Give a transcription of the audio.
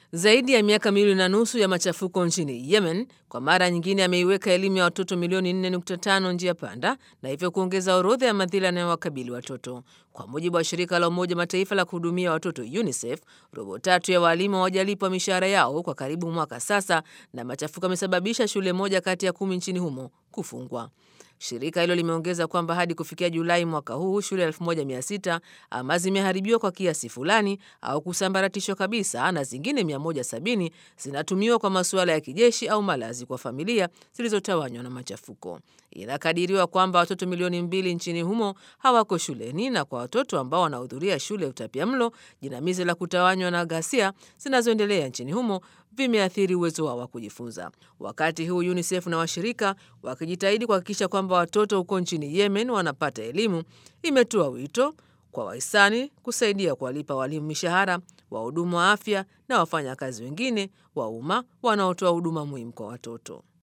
Zaidi ya miaka miwili na nusu ya machafuko nchini Yemen kwa mara nyingine ameiweka elimu ya watoto milioni 4.5 njia panda na hivyo kuongeza orodha ya madhila yanayowakabili watoto. Kwa mujibu wa shirika la Umoja Mataifa la kuhudumia watoto UNICEF, robo tatu ya waalimu hawajalipwa mishahara yao kwa karibu mwaka sasa, na machafuko yamesababisha shule moja kati ya kumi nchini humo kufungwa. Shirika hilo limeongeza kwamba hadi kufikia Julai mwaka huu shule 1600 ama zimeharibiwa kwa kiasi fulani au kusambaratishwa kabisa na zingine 170 zinatumiwa kwa masuala ya kijeshi au malazi kwa familia zilizotawanywa na machafuko. Inakadiriwa kwamba watoto milioni mbili nchini humo hawako shuleni, na kwa watoto ambao wanahudhuria shule ya utapiamlo, jinamizi la kutawanywa na ghasia zinazoendelea nchini humo vimeathiri uwezo wao wa kujifunza. Wakati huu UNICEF na washirika wakijitahidi kuhakikisha kwamba watoto huko nchini Yemen wanapata elimu, imetoa wito kwa wahisani kusaidia kuwalipa walimu mishahara, wahudumu wa afya na wafanyakazi wengine wa umma wanaotoa huduma muhimu kwa watoto.